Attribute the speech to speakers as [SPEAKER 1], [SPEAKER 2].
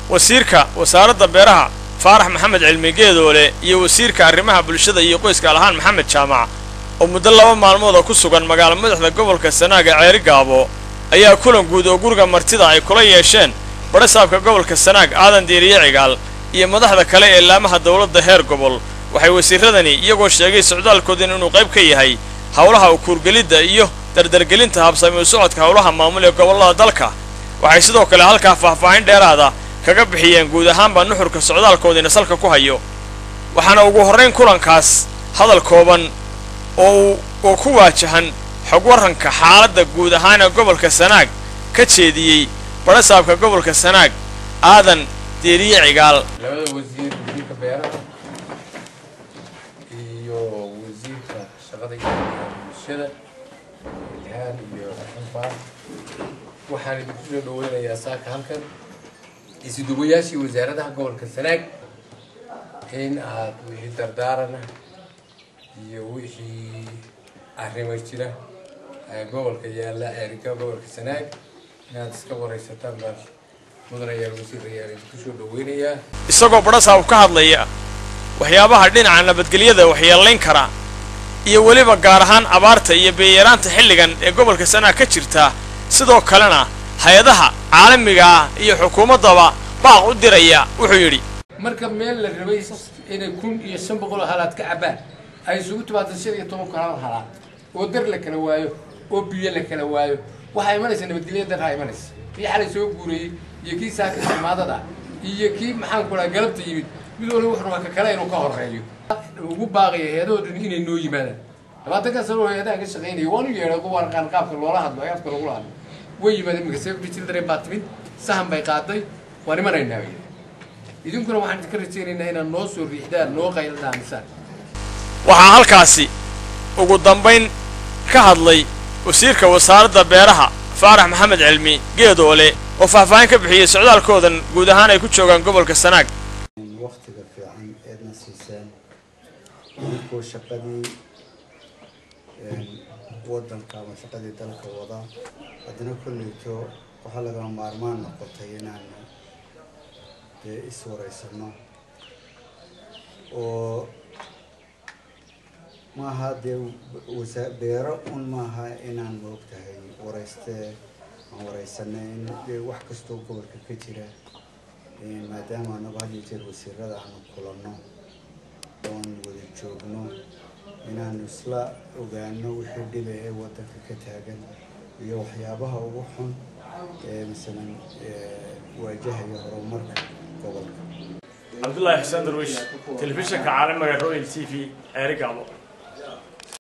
[SPEAKER 1] wasiirka wasaaradda beeraha faarax maxamed cilmi geedoole iyo wasiirka arrimaha bulshada iyo qoyska alahaan maxamed jaamac oo muddo laba maalmooda ku sugan magaalo madaxda gobolka sanaaga ceeri gaabo ayaa kulan guud oo guriga martida ay kula yeesheen badhasaabka gobolka sanaag aadan diiriye cigaal iyo madaxda kale ee laamaha dowladda heer gobol waxay wasiiradani iyagoo sheegay socdaalkoodin inuu qayb ka yahay howlaha ukuurgelidda iyo dardargelinta habsami u socodka howlaha maamul ee gobollada dalka waxay sidoo kale halkaa faahfaahin dheeraada kaga bixiyeen guud ahaanba nuxurka socdaalkoodiina salka ku hayo waxaana ugu horrayn kulankaas hadal kooban oo oo ku waajahan xog warranka xaaladda guud ahaan ee gobolka sanaag ka jeediyey badhasaabka gobolka sanaag aadan deeriye cigaal
[SPEAKER 2] labada wasiir wasiirka beeraha iyo wasiirka shaqada iyo bulshada ilhaan iyo xunfaan waxaan idinku soo dhaweynayaa saaka halkan isuduwayaashii wasaaradaha gobolka sanaag in aad wixii dardaarana iyo wixii arrimo jira ee gobolka yaalla erika gobolka sanaag inaad iska waraysataan baan mudanayaal wasiirayaal idinku soo dhaweynayaa
[SPEAKER 1] isagoo badhasaab ka hadlaya waxyaabaha dhinaca nabadgelyada waxyeellayn kara iyo weliba gaar ahaan abaarta iyo beeyaraanta xilligan ee gobolka sanaag ka jirta sidoo kalena hay-adaha caalamiga ah iyo xukuumaddaba baaq u diraya wuxuu yidhi
[SPEAKER 2] marka meel la rabay inay kun iyo shan boqol oo halaad ka cabaan ay isugu timaado shan iyo toban kun hal halaad oo dar la kala waayo oo biyo la kala waayo waxaa imanaysa nabadgelya daraa imanaysa kii xalay soo guurayey iyo kii saaka samaadada iyo kii maxaan ku dhaha galabta yimid mid waliba wuxuu rabaa ka kale inuu ka horeeyo ugu baaqaya hay-adahoo dhan inay noo yimaadaan labaatanka sano oo hay-adaha ka shaqaynaya waanu yeedhay ugu warqaan qaabka loola hadlo ayaadka lagula hadlo way yimaadeen imika safety children baa timid sahan bay qaaday waan imanaynaa bay yidhi idinkuna waxaan idinka rajaynaynaa inaad noo soo riixdaan noo qayla dhaamisaan
[SPEAKER 1] waxaa halkaasi ugu dambayn ka hadlay wasiirka wasaaradda beeraha faarax maxamed cilmi geedoole oo faahfaahin ka bixiyey socdaalkoodan guud ahaan ay ku joogaan gobolka sanaag
[SPEAKER 3] waqtiga fiican eedna siiseen idinkoo shaqadii wadanka ama shaqadii dalka wada haddana kolleyto waxaa lagama maarmaan noqotay inaanu dee iswareysano oo maaha dee wasa beero un maaha inaan moogtahay wareystee aan wareysanay in dee wax kastoo gobolka ka jira maadaama anagu had iyo jeer wasiirada aanu kulanno oon wada joogno inaanu isla ogaano wixii dhiba ee wadanka ka taagan iyo waxyaabaha ugu xun ee masalan waajahaya horumarka gobolka
[SPEAKER 1] cabdullaahi xuseen darwiish telefishinka caalamiga royal t v ceeri gaabo